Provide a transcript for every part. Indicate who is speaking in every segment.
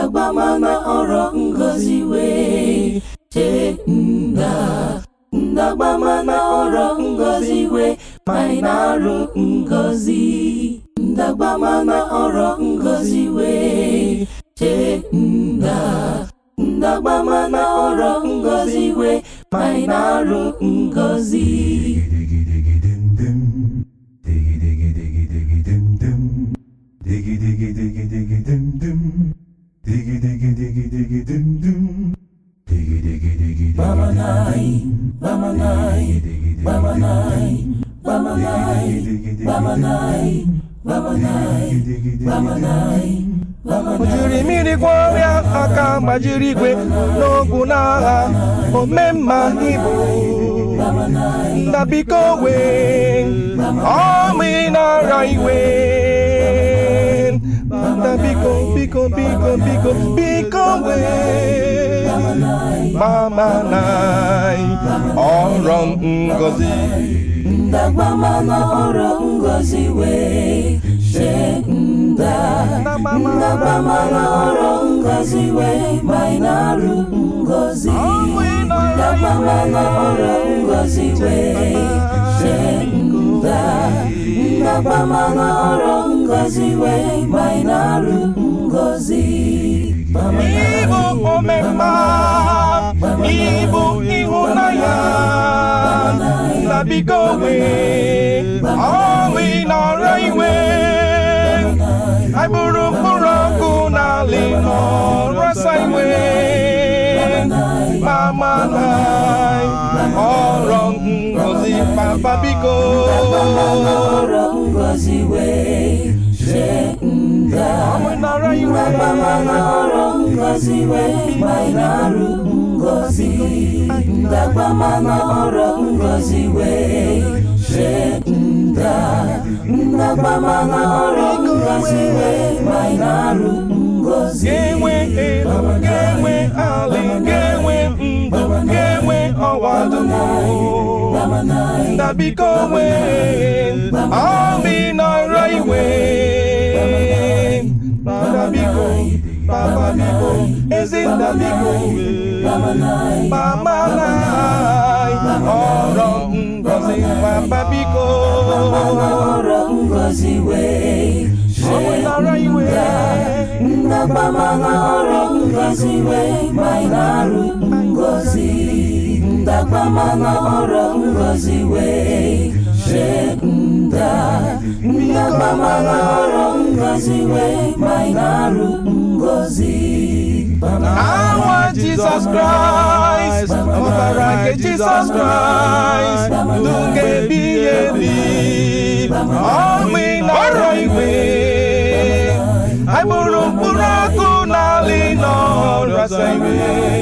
Speaker 1: ndagbamana ọrọ ngozi wee chee nda ndagbamana ọrọ ngozi wee ma ị na-arụ ngozi ndagbamana ọrọ ngozi wee chee nda ndagbamana ọrọ ngozi wee ma ị na-arụ ngozi Bamanai, Bamanai, Bamanai, Bamanai, Bamanai, Bamanai, Bamanai,
Speaker 2: O jiri mmiri gwọ ọrịa aka gbajiri igwe n'ogwu n'agha omemma ibu ndabiko wee ọmị nara iwe ndabiko biko biko biko biko wee gbamanai ọrọ ngozi
Speaker 1: ndagbamana ọrọ ngozi wee chee nda ndagbamana ọrọ ngozi wee ma ị na-arụ ngozi ndagbamana ọrọ ngozi wee chee nda ndagbamana ọrọ ngozi wee ma ị na-arụ ngozi
Speaker 2: Ibu omemma Ibu ịhụnanya Ndabiko wee ọnwụ nọrọ iwe Agbụrụ mkpụrụ ọkụ n'ala nọrọsa iwe Mama nai ọrọ ngozi papa biko
Speaker 1: ọrọ ngozi wee chee nda
Speaker 2: ọnwụ nọrọ iwe
Speaker 1: ndagbamana ọrọ ngozi wee ma ị na-arụ ngozi ndagbamana ọrọ ngozi wee chee nda ndagbamana ọrọ ngozi wee ma ị na-arụ ngozi
Speaker 2: ga-enwe elu ga-enwe alị ga-enwe ndụ ga-enwe ọwa dum ndabiko wee ọmị nọrọ iwe ndabiko papa biko ezi ndabiko mama nai ọrọ ngozi papa biko
Speaker 1: ọrọ ngozi wee
Speaker 2: ọmị nọrọ iwe
Speaker 1: ndagbamana ọrọ ngozi wee ma ị na-arụ ngozi ndagbamana ọrọ ngozi wee chee nda ndagbamana ọrọ ngozi wee ma ị na-arụ ngozi
Speaker 2: Awa Jesus Christ, ọbara nke Jesus Christ, ndụ ga-ebighị ebi, ọmị nọrọ igwe, agbụrụ mkpụrụ ọkụ n'ala nọrọsa iwe,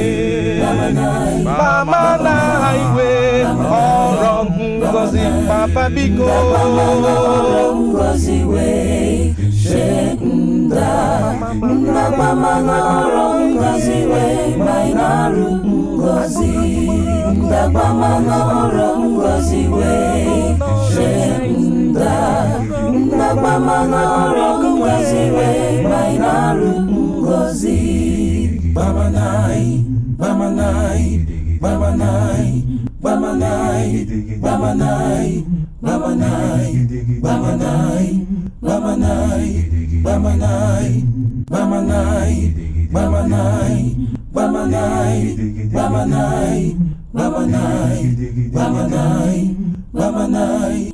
Speaker 2: mama na iwe, ọrọ ngozi papa biko,
Speaker 1: ọrọ ngozi wee chee nda ndagbamana ọrọ ngozi wee ma ị na-arụ ngozi ndagbamana ọrọ ngozi wee chee nda ndagbamana ọrọ ngozi wee ma ị na-arụ ngozi Bamanai, Bamanai, Bamanai, Bamanai, Bamanai, Bamanai, Bamanai, Bamanai, Bamanai, Bamanai, Bamanai, Bamanai, Bamanai, Bamanai, Bamanai, Bamanai,